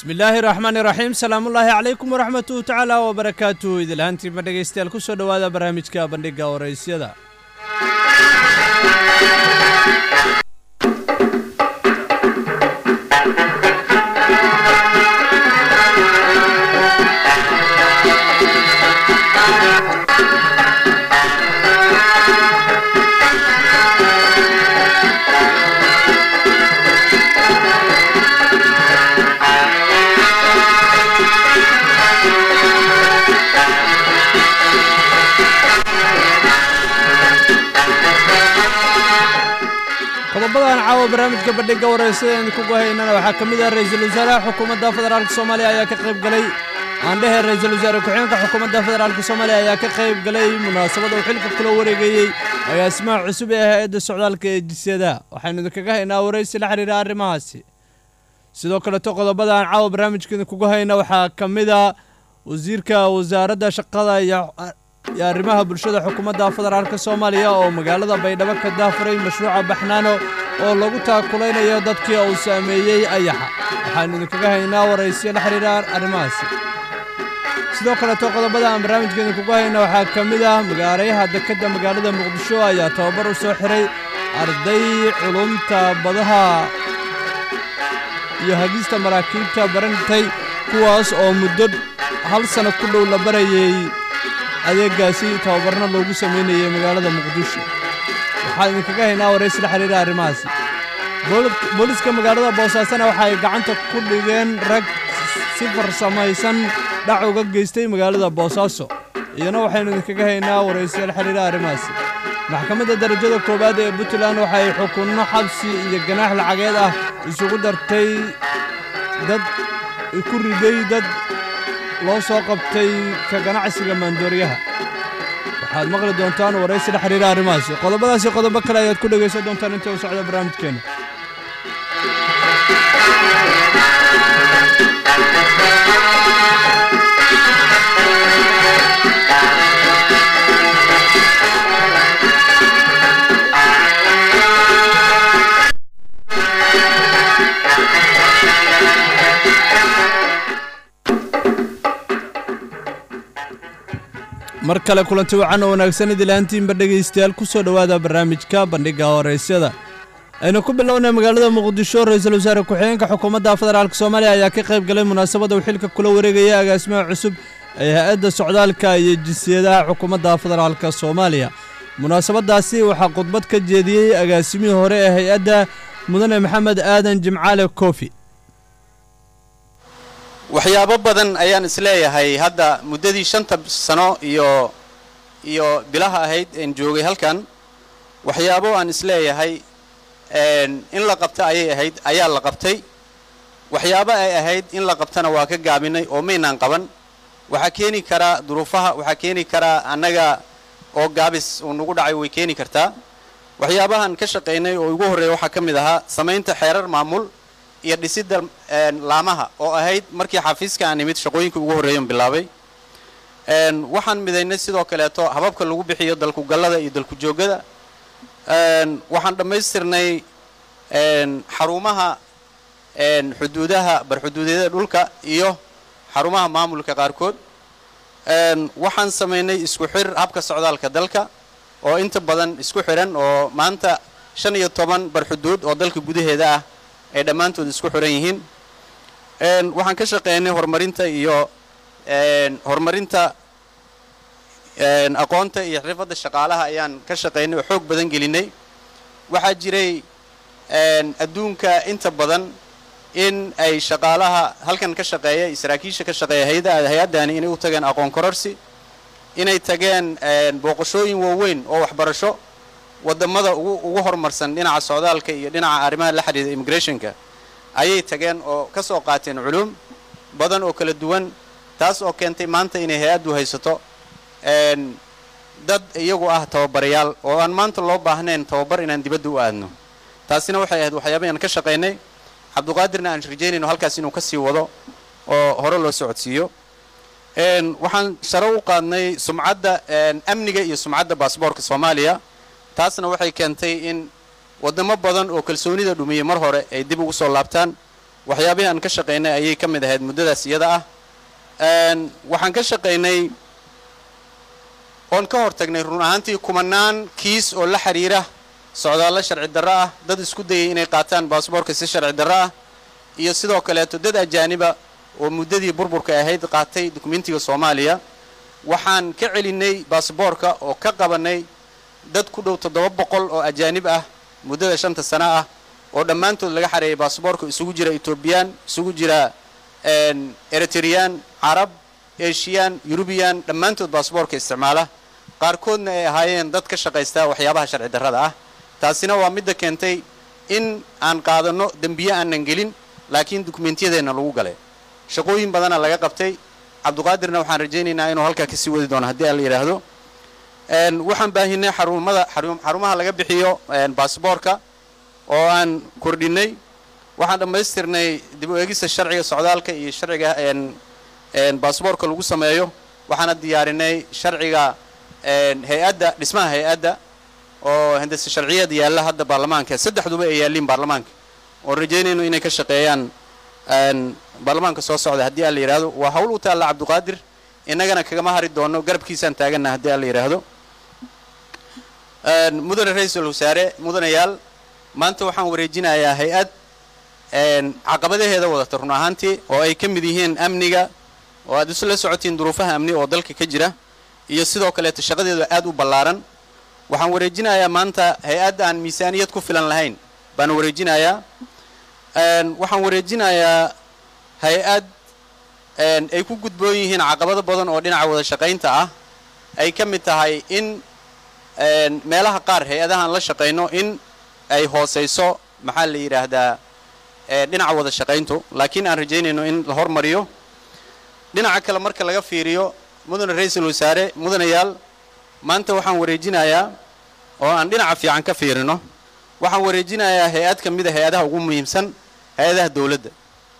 bismillaahi raxmaani raxiim salaamullaahi calaykum waraxmatuhu tacaala wabarakaatuhu idilhaantiima dhegaystayaal ku soo dhowaada barnaamijka bandhigga waraysyada qodobadan caawa barnaamijka bandhigga waraysada eenu kugu haynana waxaa ka mid ah ra-iisul wasaaraha xukuumadda federaalk soomaaliya ayaa ka qayb galay aandhehe ra-iisul wasaare ku-xigeenka xukuumadda federaalk soomaaliya ayaa ka qayb galay munaasabad uu xilka kula wareegayey agaasimaha cusub ee hay-adda socdaalka ee jisyada waxaynu idinkaga haynaa waraysi la xidhiira arrimahaasi sidoo kaleto qodobadan caawa barnaamijka idinkugu hayna waxaa ka mid a wasiirka wasaaradda shaqada iyo iyo arrimaha bulshada xukuumadda federaalk soomaaliya oo magaalada baydhabo ka daafuray mashruuca baxnaano oo lagu taakulaynayo dadkii uu saameeyey ayaxa waxaanu idinkaga haynaa waraysiyo la xidhiira arrimahaasi sidoo kaleto qodobada aan barnaamijka idinkugu hayna waxaa ka mid ah magaarayaha dekedda magaalada muqdisho ayaa tababar u soo xiray arday culumta badaha iyo hagista maraakiibta barantay kuwaas oo muddo hal sanno ku dhow la barayey adeegaasi tababarna loogu samaynayay magaalada muqdisho waxaan idinkaga haynaa waraysi la xidhiira arrimahaasi booliska magaalada boosaasana waxa ay gacanta ku dhigeen rag si farsamaysan dhac uga geystay magaalada boosaaso iyana waxaynu idinkaga haynaa waraysiya la xidhiira arrimahaasi maxkamadda darajada koowaad ee puntland waxay xukunno xabsi iyo ganaax lacageed ah isugu dartay dad ku riday dad loo soo qabtay ka ganacsiga maandooriyaha waxaad maqli doontaan waraysi la xidhiira arrimahaasi qodobadaasi qodobo kale ayaad ku dhegaysan doontaan inta uu socdo barnaamijkeenna mar kale kulanti wacan oo wanaagsan idilaantiinba dhegaystayaal ku soo dhowaada barnaamijka bandhigga horaysyada aynu ku bilownay magaalada muqdisho ra-iisul wasaare ku-xigeenka xukuumadda federaalk soomaaliya ayaa ka qayb galay munaasabadda uu xilka kula wareegaya agaasimaha cusub ee hay-adda socdaalka iyo jinsiyadaha xukuumadda federaalk soomaaliya munaasabaddaasi waxaa khudbad ka jeediyey agaasimihii hore ee hay-adda mudane maxamed aadan jimcaale koofi waxyaabo badan ayaan isleeyahay hadda muddadii shanta sano iyo iyo bilaha ahayd een joogay halkan waxyaabo aan isleeyahay in la qabta ayay ahayd ayaa la qabtay waxyaabo ay ahayd in la qabtana waa ka gaabinay oo maynaan qaban waxaa keeni karaa duruufaha waxaa keeni karaa annaga oo gaabis uu nagu dhacay way keeni kartaa waxyaabahan ka shaqaynay oo ugu horreeya waxaa ka mid ahaa samaynta xeerar maamul iyo dhisidda laamaha oo ahayd markii xafiiska aan imid shaqooyinka ugu horreeyan bilaabay waxaan midaynay sidoo kaleeto hababka lagu bixiyo dalkugallada iyo dalku-joogada waxaan dhammaystirnay xarumaha xuduudaha barxuduudyada dhulka iyo xarumaha maamulka qaarkood waxaan samaynay isku xir habka socdaalka dalka oo inta badan isku xidhan oo maanta shan iyo toban barxuduud oo dalka gudaheeda ah ay dhammaantood isku xiran yihiin waxaan ka shaqeynay horumarinta iyo horumarinta aqoonta iyo xirfadda shaqaalaha ayaan ka shaqeynay oo xoog badan gelinay waxaa jiray adduunka inta badan in ay shaqaalaha halkan ka shaqeeya saraakiisha ka shaqeeya hay-addani inay u tageen aqoon kororsi inay tageen booqashooyin waaweyn oo waxbarasho wadamada ugu horumarsan dhinaca socdaalka iyo dhinaca arrimaha la xidhiida immigrationka ayay tageen oo ka soo qaateen culuum badan oo kala duwan taas oo keentay maanta inay hay-addu haysato dad iyagu ah tababarayaal oo aan maanta loo baahnayn tababar inaan dibadda u aadno taasina waxay ahayd waxyaabay aan ka shaqaynay cabduqaadirna aan rajaynayno halkaas inuu ka sii wado oo hore loo socodsiiyo waxaan sharo u qaadnay sumcadda amniga iyo sumcadda baasboorka soomaaliya taasna waxay keentay in wadamo badan oo kalsoonida dhumiyey mar hore ay dib ugu soo laabtaan waxyaabihii aan ka shaqaynay ayay ka mid ahayd muddadaas iyada ah waxaan ka shaqaynay oon ka hor tagnay run ahaantii kumanaan kiis oo la xiriira socdaallo sharci darro ah dad isku dayay inay qaataan baasboorka si sharci darro ah iyo sidoo kaleeto dad ajaaniba oo muddadii burburka ahayd qaatay dukumentiga soomaaliya waxaan ka celinay baasboorka oo ka qabanay dad ku dhow toddoba boqol oo ajaanib ah muddada shanta sano ah oo dhammaantood laga xareeyay baasboorka isugu jira etoobiyaan isugu jira eritreyaan carab eshiyan yurubiyan dhammaantood baasboorka isticmaala qaarkoodna ay ahaayeen dad ka shaqaysta waxyaabaha sharci darrada ah taasina waa midda keentay in aan qaadanno dembiye aanan gelin laakiin dukumentiyadeenna lagu galay shaqooyin badana laga qabtay cabduqaadirna waxaan rajaynaynaa inuu halkaa kasii wadi doono haddii aan la yidhaahdo waxaan baahinay xarumada xarumaha laga bixiyo baasboorka oo aan kordhinay waxaan dhammaystirnay dib u eegista sharciga socdaalka iyo sharciga baasboorka lagu sameeyo waxaana diyaarinay sharciga hay-adda dhismaha hay-adda oo hindase sharciyeed yaalla hadda baarlamaanka saddexduba ay yaalliin baarlamaanka oon rajaynayno inay ka shaqeeyaan baarlamaanka soo socda haddii aan la yidhaahdo waa hawl u taalla cabduqaadir innagana kagama hari doono garabkiisaan taaganna haddii aan la yidhaahdo mudane ra-iisul wasaare mudanayaal maanta waxaan wareejinayaa hay-ad caqabadaheeda wadata run ahaantii oo ay ka mid yihiin amniga oo aad isla socotiin duruufaha amni oo dalka ka jira iyo sidoo kaleeto shaqadeedu aad u ballaaran waxaan wareejinayaa maanta hay-add aan miisaaniyad ku filan lahayn baan wareejinayaa waxaan wareejinayaa hay-ad ay ku gudboon yihiin caqabado badan oo dhinaca wada shaqaynta ah ay ka mid tahay in meelaha qaar hay-adahaan la shaqayno in ay hoosayso maxaa la yidhaahdaa dhinaca wada shaqayntu laakiin aan rajaynayno in la hormariyo dhinaca kale marka laga fiiriyo mudane ra-iisul wasaare mudanayaal maanta waxaan wareejinayaa oo aan dhinaca fiican ka fiirino waxaan wareejinayaa hay-ad ka mida hay-adaha ugu muhiimsan hay-adaha dowladda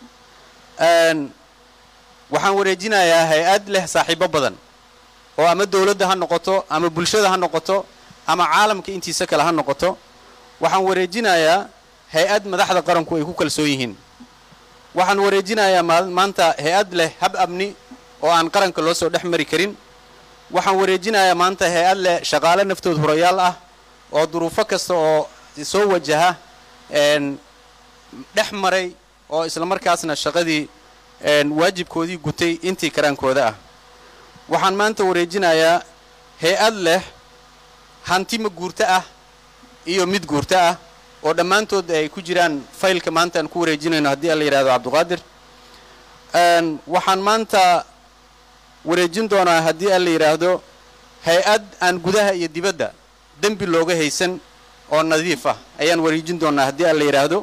waxaan wareejinayaa hay-ad leh saaxiibo badan oo ama dowladda ha noqoto ama bulshada ha noqoto ama caalamka intiisa kale ha noqoto waxaan wareejinayaa hay-ad madaxda qaranku ay ku kalsoon yihiin waxaan wareejinayaa maanta hay-ad leh hab amni oo aan qaranka loo soo dhex mari karin waxaan wareejinayaa maanta hay-ad leh shaqaale naftood hurayaal ah oo duruufo kasta oo soo wajaha dhex maray oo isla markaasna shaqadii waajibkoodii gutay intii karaankooda ah waxaan maanta wareejinayaa hay-ad leh hanti ma guurto ah iyo mid guurto ah oo dhammaantood ay ku jiraan faylka maanta aan ku wareejinayno haddii aan la yidhahdo cabduqaadir waxaan maanta wareejin doonaa haddii aan la yidhaahdo hay-ad aan gudaha iyo dibadda dembi looga haysan oo nadiif ah ayaan wareejin doonaa haddii aan la yidhaahdo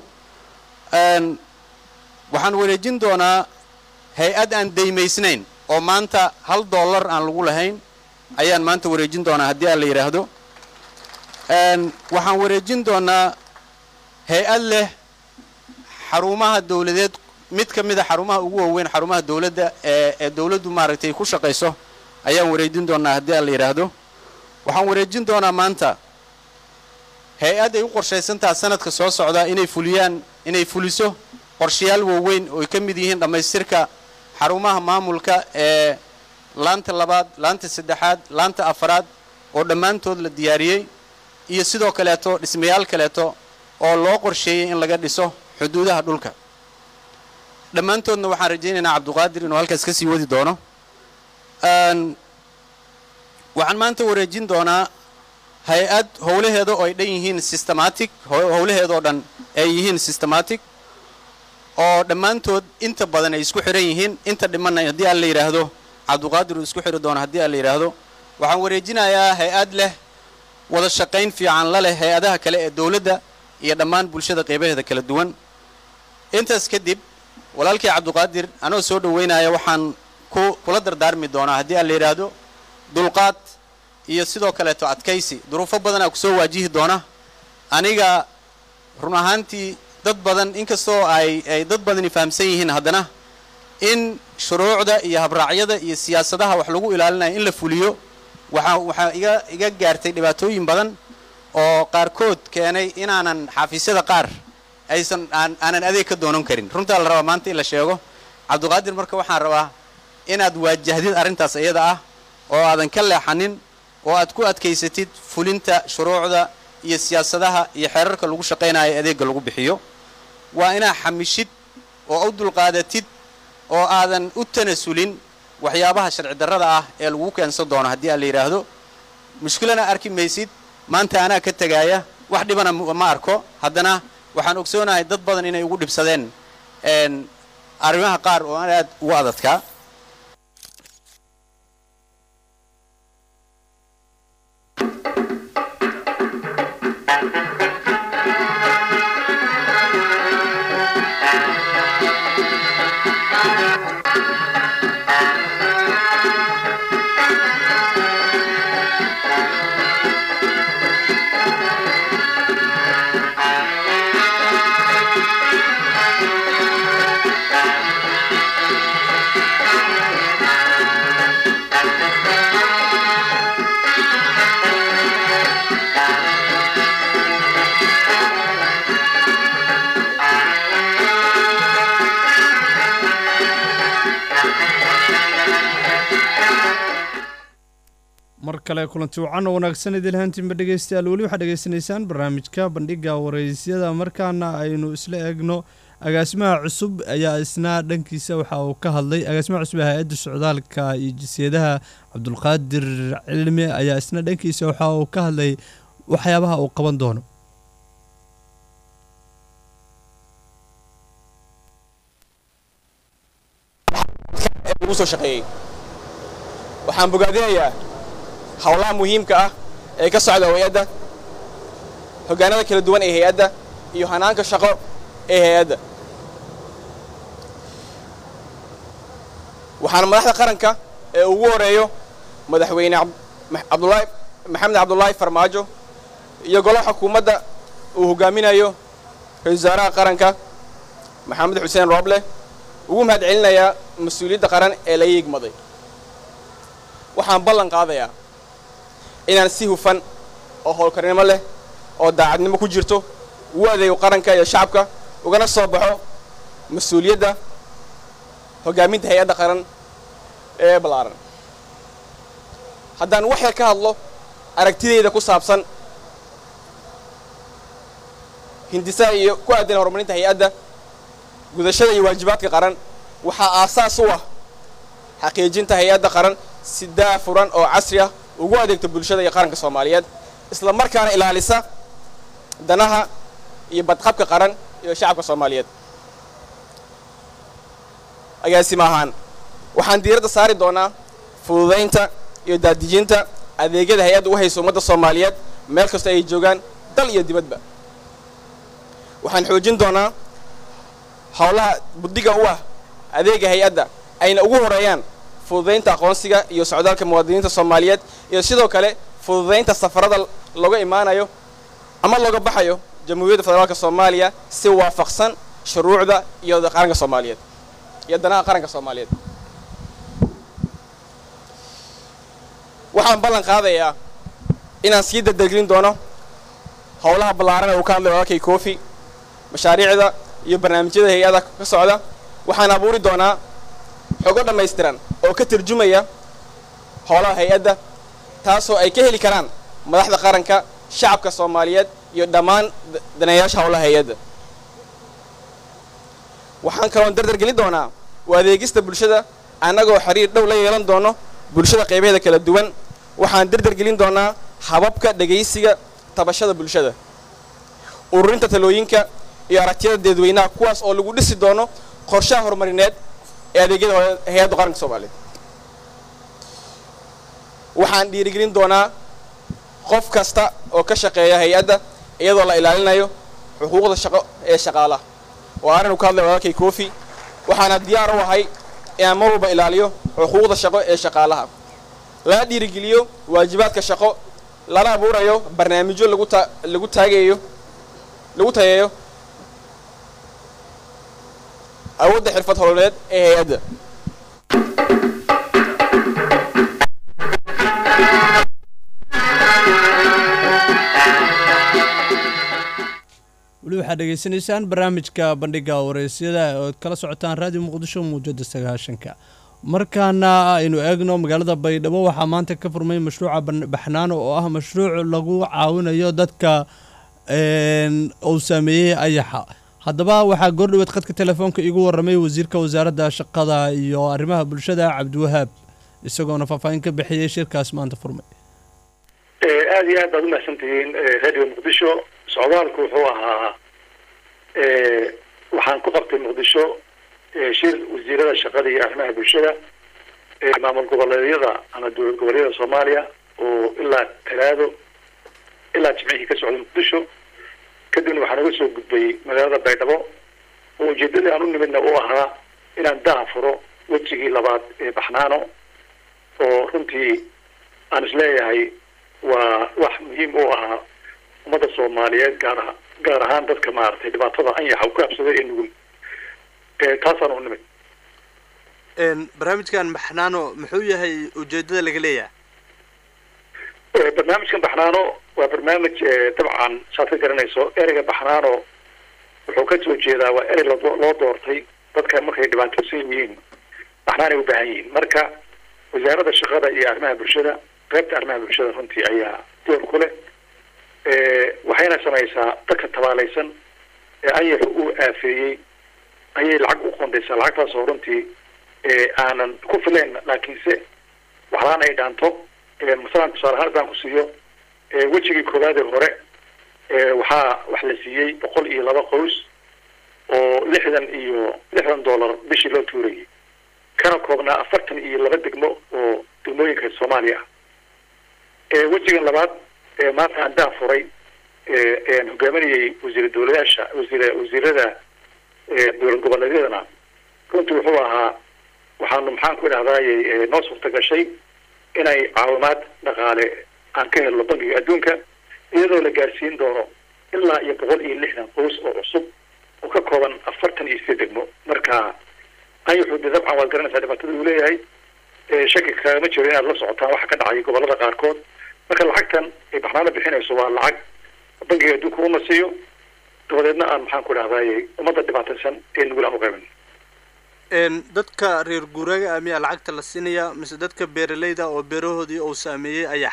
waxaan wareejin doonaa hay-ad aan daymaysnayn oo maanta hal dollar aan lagu lahayn ayaan maanta wareejin doonaa haddii aan la yidhaahdo waxaan wareejin doonaa hay-ad leh xarumaha dowladeed mid ka mid a xarumaha ugu waaweyn xarumaha dowladda ee ee dowladdu maaragtay ku shaqayso ayaan wareejin doonaa haddii aan la yidhaahdo waxaan wareejin doonaa maanta hay-ad ay u qorshaysantaha sanadka soo socda inay fuliyaan inay fuliso qorshayaal waaweyn oo ay ka mid yihiin dhammaystirka xarumaha maamulka ee laanta labaad laanta saddexaad laanta afaraad oo dhammaantood la diyaariyey iyo sidoo kaleeto dhismayaal kaleeto oo loo qorsheeyey in laga dhiso xuduudaha dhulka dhammaantoodna waxaan rajaynaynaa cabduqaadir inuu halkaas ka sii wadi doono waxaan maanta wareejin doonaa hay-ad howlaheeda oo ay dhan yihiin systematic howlaheedoo dhan ay yihiin systematic oo dhammaantood inta badan ay isku xihan yihiin inta dhimanna haddii aan la yidhaahdo cabduqaadir uu isku xidhi doono haddii aan la yidhaahdo waxaan wareejinayaa hay-ad leh wada shaqayn fiican la leh hay-adaha kale ee dowladda iyo dhammaan bulshada qeybaheeda kala duwan intaas kadib walaalkii cabduqaadir anoo soo dhoweynaya waxaan ku kula dardaarmi doonaa haddii aan la yidhaahdo dulqaad iyo sidoo kaleeto adkaysi duruufo badanaa ku soo waajihi doona aniga run ahaantii dad badan inkastoo ay ay dad badani fahamsan yihiin haddana in shuruucda iyo habraacyada iyo siyaasadaha wax lagu ilaalinayo in la fuliyo waxaa waxaa iga iga gaartay dhibaatooyin badan oo qaarkood keenay inaanan xafiisyada qaar aysan aan aanan adeeg ka doonan karin runtaa la rabaa maanta in la sheego cabdiqaadir marka waxaan rabaa inaad waajahdid arrintaas iyada ah oo aadan ka leexanin oo aad ku adkaysatid fulinta shuruucda iyo siyaasadaha iyo xeerarka lagu shaqaynayo adeegga lagu bixiyo waa inaa xamishid oo u dulqaadatid oo aadan u tanasulin waxyaabaha sharci darrada ah ee lagu keensan doono haddii aan la yidhaahdo mushkilana arki maysid maanta anaa ka tegaaya wax dhibana ma arko haddana waxaan ogsoonahay dad badan inay ugu dhibsadeen arrimaha qaar oo aan aad ugu adadkaa mar kale kulanti wacan oo wanaagsan idil haantiinba dhegaystayaal weli waxaad dhegaysanaysaan barnaamijka bandhiga waraysyada markaana aynu isla eegno agaasimaha cusub ayaa isna dhankiisa waxa uu ka hadlay agaasimaha cusub ee hay-adda socdaalka iyo jinsiyadaha cabdulqaadir cilmi ayaa isna dhankiisa waxa uu ka hadlay waxyaabaha uu qaban doono lagu soo shaqeeyey waxaan bogaadinayaa howlaha muhiimka ah ee ka socda hay-adda hoggaanada kala duwan ee hay-adda iyo hanaanka shaqo ee hay-adda waxaana madaxda qaranka ee ugu horeeyo madaxweyne abdulaahi maxamed cabdulaahi farmaajo iyo golaha xukuumadda uu hoggaaminayo ra-isul wasaaraha qaranka maxamed xuseen rooble ugu mahad celinayaa mas-uuliyadda qaran ee la yiigmaday waxaan ballan qaadayaa inaan si hufan oo howlkarnimo leh oo daacadnimo ku jirto ugu adeego qaranka iyo shacabka ugana soo baxo mas-uuliyadda hoggaaminta hay-adda qaran ee ballaaran haddaan wax yar ka hadlo aragtidayda ku saabsan hindisaha iyo ku aadan horumarinta hay-adda gudashada iyo waajibaadka qaran waxaa aasaas u ah xaqiijinta hay-adda qaran si daa furan oo casri ah ugu adeegto bulshada iyo qaranka soomaaliyeed isla markaana ilaalisa danaha iyo badqabka qaran iyo shacabka soomaaliyeed agaasima ahaan waxaan diiradda saari doonaa fududaynta iyo daadijinta adeegyada hay-adda u hayso ummadda soomaaliyeed meel kasta ay joogaan dal iyo dibadba waxaan xoojin doonaa howlaha buddiga u ah adeega hay-adda ayna ugu horeeyaan fududaynta aqoonsiga iyo socdaalka muwaadiniinta soomaaliyeed iyo sidoo kale fududaynta safarada looga imaanayo ama looga baxayo jamhuuriyadda federaalka soomaaliya si waafaqsan shuruucda iyo qaranka soomaaliyeed iyo danaha qaranka soomaaliyeed waxaan ballan qaadayaa inaan sii dardargelin doono howlaha ballaaran ee uu ka hadlay walaalkay kofi mashaariicda iyo barnaamijyada hay-ada ka socda waxaan abuuri doonaa xogo dhammaystiran oo ka tarjumaya howlaha hay-adda taasoo ay ka heli karaan madaxda qaranka shacabka soomaaliyeed iyo dhammaan daneeyaasha howlaha hay-adda waxaan kaloon dardar gelin doonaa u adeegista bulshada annagoo xiriir dhow la yeelan doono bulshada qaybaheeda kala duwan waxaan dardar gelin doonaa hababka dhegaysiga tabashada bulshada ururinta talooyinka iyo aragtiyada dadweynaha kuwaas oo lagu dhisi doono qorshaha horumarineed ee adeegyada hay-adda qaranka soomaaliyeed waxaan dhiirigelin doonaa qof kasta oo ka shaqeeya hay-adda iyadoo la ilaalinayo xuquuqda shaqo ee shaqaalaha oo arinu ka hadlay walaalkay kofi waxaana diyaar u ahay inaan mar walba ilaaliyo xuquuqda shaqo ee shaqaalaha lana dhiirigeliyo waajibaadka shaqo lana abuurayo barnaamijyo lagu ta lagu taagayo lagu tayeeyo awoodda xirfad hololeed ee hay-adda weli weli waxaad dhegaysanaysaan barnaamijka bandhiga wareysyada ood kala socotaan raadiyo muqdisho muujada sagaashanka markaana aynu eegno magaalada baydhabo waxaa maanta ka furmay mashruuca baxnaano oo ah mashruuc lagu caawinayo dadka uu saameeyey ayaxa haddaba waxaa goordhoweed khadka telefoonka igu waramay wasiirka wasaaradda shaqada iyo arrimaha bulshada cabdiwahaab isagoona faahfaahin ka bixiyey shirkaas maanta furmay aada iyo aad baad umahadsan tihiin radio muqdisho socdaalku wuxuu ahaa waxaan ku qabtay muqdisho shir wasiirada shaqada iyo arrimaha bulshada maamul goboleedyada ama dowlad goboleedyada soomaaliya oo ilaa talaado ilaa jimcihii ka socday muqdisho kadibna waxaan uga soo gudbay magaalada baydhabo oo ujeedadii aan u nimidna uu ahaa inaan daha furo wejigii labaad ee baxnaano oo runtii aan isleeyahay waa wax muhiim u ahaa ummadda soomaaliyeed gaar aha gaar ahaan dadka maaragtay dhibaatada anyaxa ku habsaday ee nugul taasaan u nimid barnaamijkan baxnaano muxuu yahay ujeedada laga leeyahay barnaamijkan baxnaano waa barnaamij dabcan saad ka garanayso ereyga baxnaano wuxuu ka soo jeedaa waa erey loo doortay dadka markay dhibaataysan yihiin baxnaanay u baahan yihiin marka wasaaradda shaqada iyo arrimaha bulshada qaybta arrimaha bulshada runtii ayaa door ku leh waxayna samaysaa dadka tabaalaysan ee anyaxu uu aafeeyey ayay lacag u qondaysaa lacagtaas oo runtii aanan ku filayn laakiinse waxlaan ay dhaanto masalan tusaale ahaan haddaan ku siiyo wejigii koowaad ee hore waxaa wax la siiyey boqol iyo laba qoys oo lixdan iyo lixdan dollar bishii loo tuurayay kana koobnaa afartan iyo laba degmo oo degmooyinka soomaaliya ah wejigan labaad maanta aan daa furay aan hogaaminayay wasiir dowladaasha wasiir wasiirada dowlad goboleedyadana runtii wuxuu ahaa waxaanu maxaan ku idhahdaaye noo suurta gashay inay caawimaad dhaqaale aan ka helno bankiga adduunka iyadoo la gaarsiin doono ilaa iyo boqol iyo lixdan qoys oo cusub oo ka kooban afartan iyo sideed degmo marka anyaxu de dabcan waad garanaysaa dhibaatada uu leeyahay shaki kagama jiro inaad la socotaan waxa ka dhacay gobolada qaarkood marka lacagtan ay baxnaano bixinayso waa lacag bankiga adduunka una siiyo dabadeedna aan maxaan ku idhahdaye ummadda dhibaataysan ee nugul aan u qaybin dadka reer guuraaga ah miyaa lacagta la siinayaa mise dadka beeralayda oo beerahoodii uu saameeyey ayax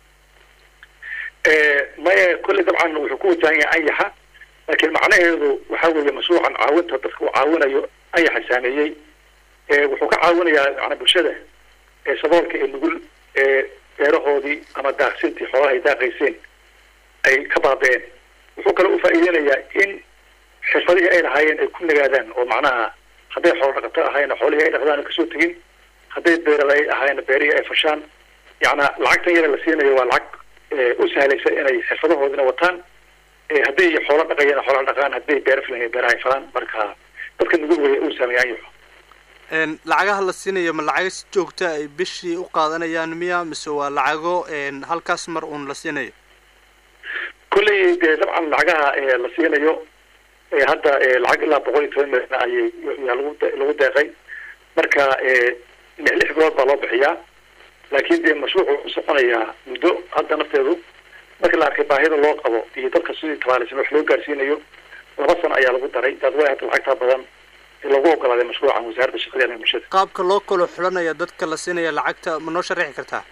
maya kolley dabcan wuxuu ku wajahan yahay anyaxa laakiin macnaheedu waxa weeye mashruucan caawinta dadka uu caawinayo anyaxa saameeyey wuxuu ka caawinayaa mana bulshada saboolka ee nugul ee beerahoodii ama daaqsintii xoolaha ay daaqayseen ay ka baaba-een wuxuu kale ufaa'iideynayaa in xirfadihii ay lahaayeen ay ku nagaadaan oo macnaha hadday xoolo dhaqato ahaayna xoolihii ay dhaqdaan kasoo tegin hadday beerala ay ahaayna beerihii ay fashaan yacnaa lacagtan yada la siinayo waa lacag u sahlaysa inay xirfadahoodina wataan hadday xoolo dhaqayana xoola dhaqaan hadday beera filan beeraha ay falaan marka dadka nugul weya uu saameeyaan yaho lacagaha la siinayo ma lacago si joogta ay bishii u qaadanayaan miya mise waa lacago halkaas mar uun la siinayo kolley dee dabcan lacagaha la siinayo hadda lacag ilaa boqol iyo toban milyan ayay yaa lagu lagu deeqay marka lix lix bilood baa loo bixiyaa laakiin dee mashruucu wuxuu soconayaa muddo hadda nafteedu marka la arkay baahida loo qabo iyo dadka sidii tabaalaysan wax loo gaarsiinayo laba sano ayaa lagu daray daad way hadda lacagtaa badan lagu ogolaaday mashruucan wasaaradda shaqada iyo bulshada qaabka loo kala xulanaya dadka la siinaya lacagta ma noo sharaxi kartaa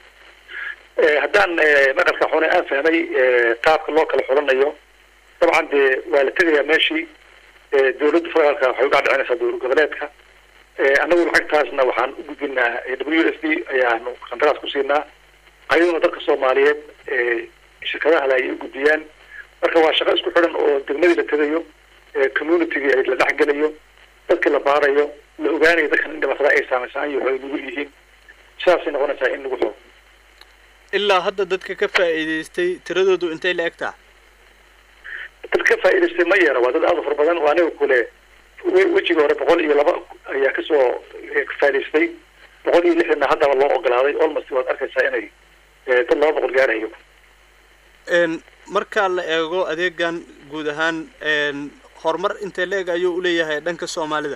haddaan maqalka xune aan fahmay qaabka loo kala xulanayo dabcan dee waa la tegayaa meeshii dowladda federaalka waxay ugaa dhicinaysaa dowlad goboleedka annagu lacagtaasna waxaan u gudbinaa w s d ayaanu qandaraas ku siinaa ayaduna dadka soomaaliyeed shirkadaha le ayay u gudbiyaan marka waa shaqo isku xidhan oo degmadii la tegayo communitygii la dhexgelayo dadkii la baarayo la ogaanayo dadkan in dhibaatada ay saameysaan iyo ay nugul yihiin sidaasay noqonaysaa in lagu xoog ilaa hadda dadka ka faa'iidaystay tiradoodu intay la eg taha dad ka faa'idaystay ma yara waa dad aada u fara badan oo aniga kule wejiga hore boqol iyo laba ayaa kasoo faa'idaystay boqol iyo lixdanna haddaba loo ogolaaday almost waad arkaysaa inay dad laba boqol gaarayo marka la eego adeegan guud ahaan horumar intee la eg ayuu uleeyahay dhanka soomaalida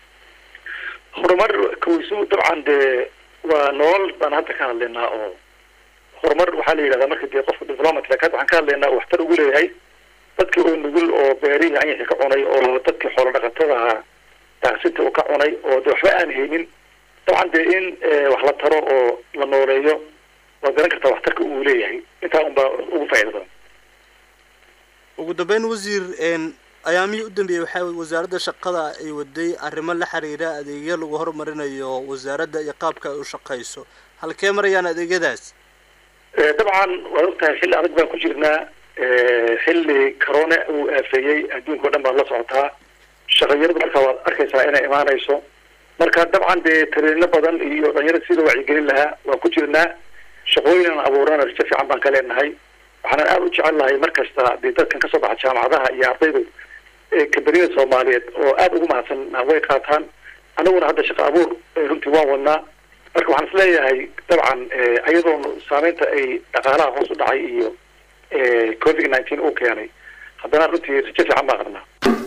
horumar kaweysu dabcan dee waa nolol baan hadda ka hadlaynaa oo horumar waxaa la yidhahdaa marka dee qofka development lak hadda waxaan ka hadlaynaa waxtar ugu leeyahay dadkii oo nugul oo beerihii anyaxi ka cunay oo dadkii xoolo dhaqatada ahaa daaqsinta uu ka cunay oo de waxba aan haynin dabcan dee in wax la taro oo la nooleeyo waad garan kartaa waxtarka uu leeyahay intaa unbaa ugu faa'iida badan ugu dambeyn wasiir ayaamihii u dambeeyey waxaa wasaaradda shaqada ay waday arrimo la xiriira adeegyo lagu horumarinayo wasaaradda iyo qaabka ay u shaqayso halkee marayaan adeegyadaas dabcan waad ogtahay xilli adag baan ku jirnaa xilli corona uu aafeeyey adduunka o dhan baad la socotaa shaqanyaradu markaa waad arkaysaa inay imaanayso marka dabcan dee tariino badan iyo dhalinyarada sida wacyigelin lahaa waan ku jirnaa shaqooyin aan abuurana rajo fiican baan ka leenahay waxaanan aada u jecel lahay mar kasta dee dadkan kasoo baxa jaamacadaha iyo ardaydu kambaniyada soomaaliyeed oo aada ugu mahadsan way qaataan anaguna hadda shaqo abuur runtii waan wadnaa marka waxaan isleeyahay dabcan ayadoon saameynta ay dhaqaalaha hoos u dhacay iyo covid nineteen uu keenay haddana runtii rajo fiican baan qabnaa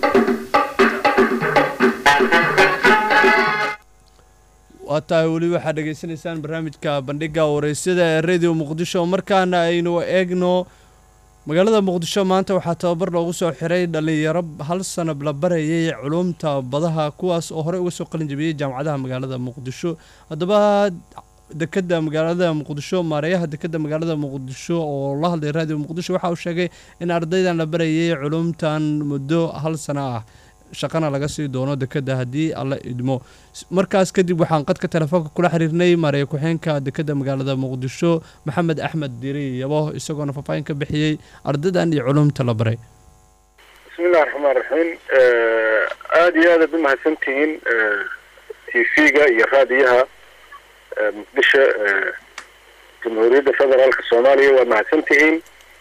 waa tahay weli waxaad dhegaysanaysaan barnaamijka bandhiga wareysyada ee radio muqdisho markaana aynu eegno magaalada muqdisho maanta waxaa tababar loogu soo xiray dhalinyaro hal sanab la barayay culumta badaha kuwaas oo horey uga soo qalin jabiyey jaamacadaha magaalada muqdisho haddaba dekeda magaalada muqdisho maareeyaha dekeda magaalada muqdisho oo la hadlay radio muqdisho waxa uu sheegay in ardaydan la barayay culumtan muddo hal sano ah shaqana laga sii doono dekeda haddii alla idmo markaas kadib waxaan qadka telefoonka kula xiriirnay maareeya ku-xeenka dekeda magaalada muqdisho maxamed axmed diri yabo isagoona faahfaahin ka bixiyey ardaydan iyo culumta la baray bismillahi raxmaan raxiim aada iyo aadaad u mahadsantihiin t v-ga iyo raadiyaha muqdisho jamhuuriyadda federaalka soomaaliya waa mahadsantihiin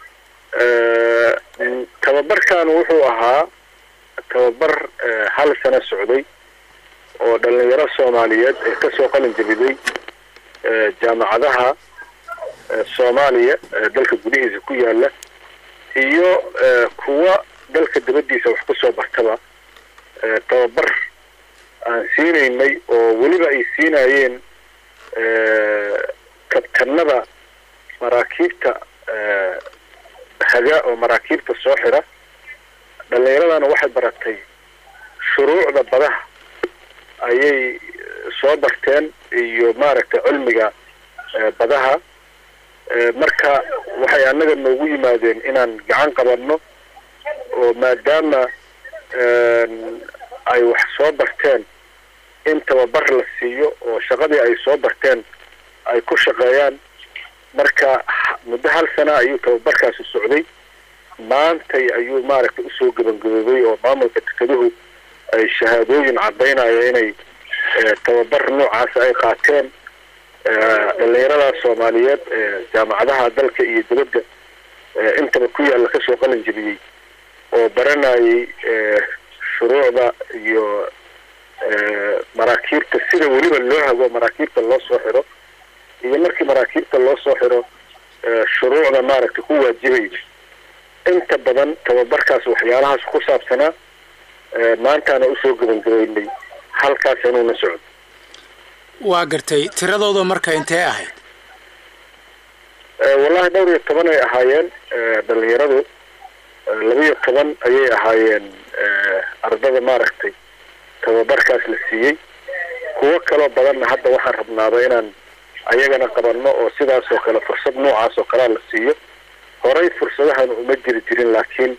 tababarkan wuxuu ahaa tababar hal sano socday oo dhalinyaro soomaaliyeed ee kasoo qalin jabiday jaamacadaha soomaaliya dalka gudihiisa ku yaala iyo kuwa dalka dabadiisa wax kusoo bartaba tababar aan siinaynay oo weliba ay siinayeen kabtanada maraakiibta haga oo maraakiibta soo xira dhalinyaradana waxay baratay shuruucda badaha ayay soo barteen iyo maaragtay cilmiga badaha marka waxay annaga noogu yimaadeen inaan gacan qabanno oo maadaama ay wax soo barteen in tababar la siiyo oo shaqadii ay soo barteen ay ku shaqeeyaan marka muddo hal sana ayuu tababarkaasi socday maantay ayuu maaragtay usoo gebangaboobay oo maamulka dekeduhu ay shahaadooyin caddaynaya inay tababar noocaas ay qaateen dhalinyarada soomaaliyeed jaamacadaha dalka iyo dibadda intaba ku yaalla kasoo qalin jebiyey oo baranayay shuruucda iyo maraakiibta sida weliba loo hago maraakiibta loo soo xiro iyo markii maraakiibta loo soo xiro shuruucda maaragtay ku waajibaysa inta badan tababarkaas waxyaalahaas ku saabsanaa maantaana usoo gebangabaynay halkaas inuuna socdo waa gartay tiradooda marka intee ahayd wallahi dhowr iyo toban ay ahaayeen dhalinyaradu laba iyo toban ayay ahaayeen ardada maaragtay tababarkaas la siiyey kuwo kaloo badanna hadda waxaan rabnaaba inaan ayagana qabanno oo sidaas oo kale fursad noocaas oo kalea la siiyo horey fursadahan uma jiri jirin laakiin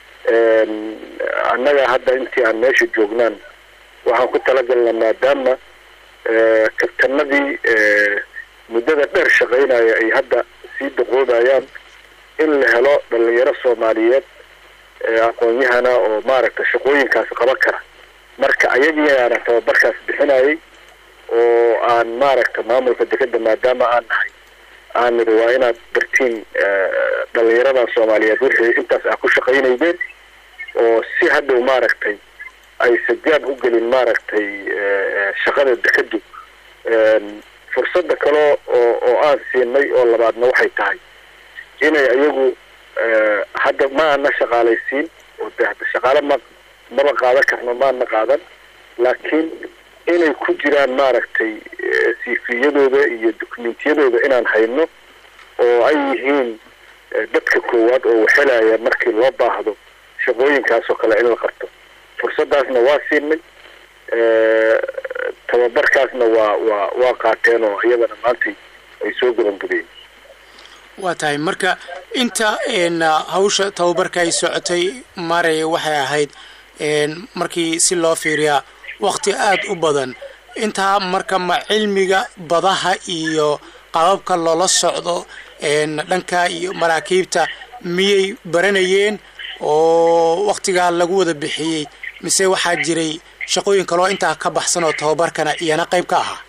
annaga hadda intii aan meesha joognaan waxaan ku talagalnaa maadaama kabtanadii muddada dheer shaqaynaya ay hadda sii daqoobayaan in la helo dhalinyaro soomaaliyeed aqoon-yahana oo maaragtay shaqooyinkaas qaban kara marka ayagiiaana tababarkaas bixinayay oo aan maaragta maamulka dekeda maadaama aan nahay aan nidhi waa inaad bartiin dhalinyaradan soomaaliyeed wixii intaas ah ku shaqaynaydeen oo si hadhow maaragtay ay sajaab u gelin maaragtay shaqada dekedu fursada kale oo oo aan siinay oo labaadna waxay tahay inay ayagu hadda ma ana shaqaalaysiin oo de hadda shaqaale ma maba qaadan karno maana qaadan laakiin inay ku jiraan maaragtay siifiyadooda iyo dokumentiyadooda inaan hayno oo ay yihiin dadka koowaad oo waxelaya markii loo baahdo shaqooyinkaas oo kale in la qabto fursaddaasna waa siinay tababarkaasna waa waa waa qaateen oo iyadana maantay ay soo gabangabeen waa tahay marka inta hawsha tababarka ay socotay maaraya waxay ahayd markii si loo fiiriyaa wakti aada u badan intaa marka ma cilmiga badaha iyo qababka loola socdo dhanka iyo maraakiibta miyay baranayeen oo waktigaa lagu wada bixiyey mise waxaa jiray shaqooyin kaloo intaa ka baxsan oo tababarkana iyana qayb ka ahaa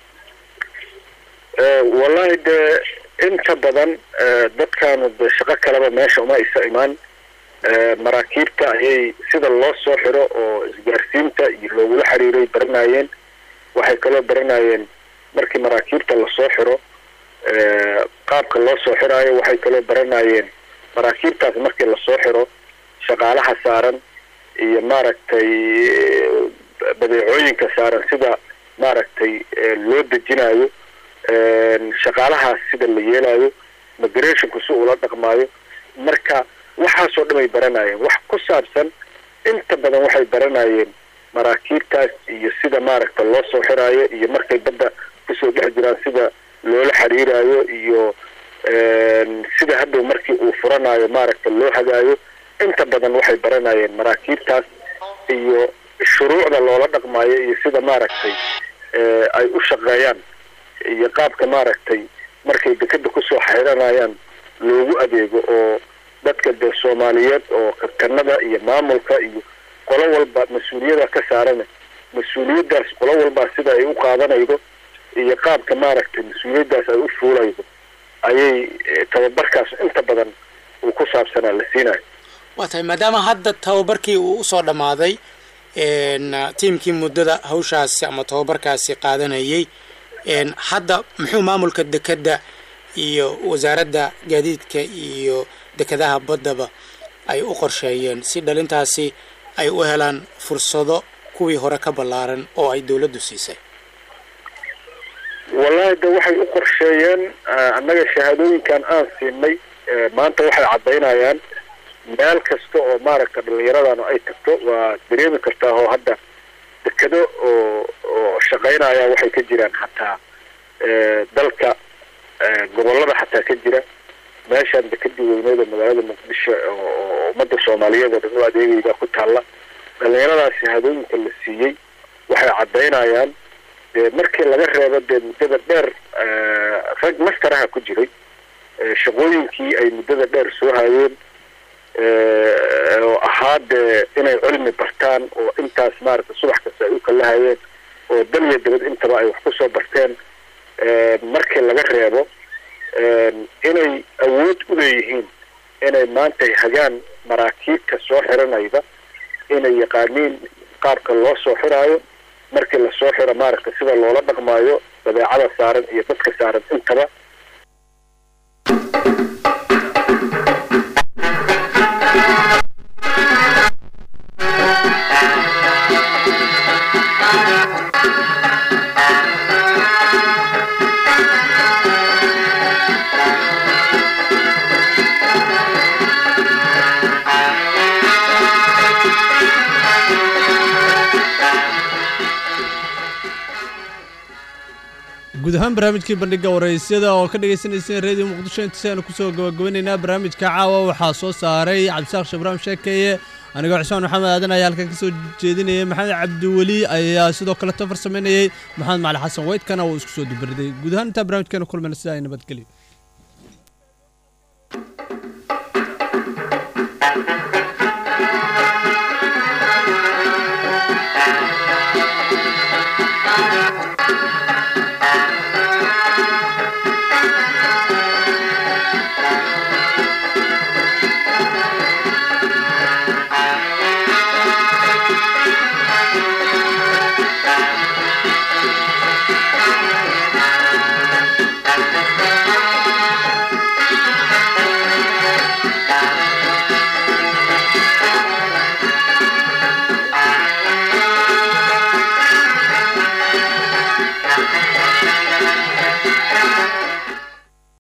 wallahi dee inta badan dadkaanu de shaqo kaleba meesha uma isa imaan maraakiibta ayay sida loo soo xiro oo isgaarsiinta iyo loogula xiriiray baranayeen waxay kaloo baranayeen markii maraakiibta lasoo xiro qaabka loo soo xiraayo waxay kaloo baranayeen maraakiibtaas markii lasoo xiro shaqaalaha saaran iyo maaragtay badeecooyinka saaran sida maaragtay loo dejinayo shaqaalahaas sida la yeelayo migrationku si ula dhaqmaayo marka waxaasoo dhan ay baranayeen wax ku saabsan inta badan waxay baranayeen maraakiibtaas iyo sida maaragta loo soo xiraayo iyo markay badda kusoo dhex jiraan sida loola xiriirayo iyo sida hadhow markii uu furanayo maaragta loo hagaayo inta badan waxay baranayeen maraakiibtaas iyo shuruucda loola dhaqmaayo iyo sida maaragtay ay u shaqeeyaan iyo qaabka maaragtay markay dekeda kusoo xiranayaan loogu adeego oo dadka dee soomaaliyeed oo kabtanada iyo maamulka iyo qolo walba mas-uuliyada ka saarana mas-uuliyaddaas qolo walba sida ay u qaadanaydo iyo qaabka maaragtay mas-uuliyaddaas ay u fuulaydo ayay tababarkaas inta badan uu ku saabsanaa la siinayo waa tahay maadaama hadda tababarkii uu usoo dhammaaday tiimkii muddada hawshaasi ama tababarkaasi qaadanayay hadda muxuu maamulka dekedda iyo wasaaradda gaadiidka iyo dekedaha baddaba ay u qorsheeyeen si dhalintaasi ay u helaan fursado kuwii hore ka ballaaran oo ay dowladdu siisay wallahi de waxay u qorsheeyeen annaga shahaadooyinkan aan siinay maanta waxay caddaynayaan meel kasta oo maaragta dhallinyaradanu ay tagto waa dareemi kartaa oo hadda dekedo oo oo shaqaynaya waxay ka jiraan xataa dalka gobollada xataa ka jira meeshaan dekedii weyneed oo magaalada muqdisho oo ummadda soomaaliyeed oo dhan u adeegayda ku taalla dhallinyaradaas shahaadooyinka la siiyey waxay caddaynayaan dee markii laga reebo dee muddada dheer rag mastaraha ku jiray shaqooyinkii ay muddada dheer soo hayeen oo ahaa dee inay cilmi bartaan oo intaas maaragta subax kasta ay u kalahayeen oo dal iyo dabad intaba ay wax ku soo barteen markii laga reebo inay awood u leeyihiin inay maantay hagaan maraakiibta soo xiranayda inay yaqaaniin qaabka loo soo xiraayo markii lasoo xiro maaragta sida loola dhaqmaayo badeecada saaran iyo dadka saaran intaba guud ahaan barnaamijkii bandhiga waraysyada oo ka dhagaysanayseen reediyo muqdisho intasaanu kusoo gabagabanaynaa barnaamijka caawa waxaa soo saaray cabdisaaq shabraam sheekeeye anigoo xusmaan maxamed aadan ayaa halkan ka soo jeedinayay maxamed cabdiweli ayaa sidoo kale tafar samaynayey maxamed macali xasan weydkana uu isku soo dubariday guud ahaan intaa barnaamijkeena kulmayna sida ay nabadgelyo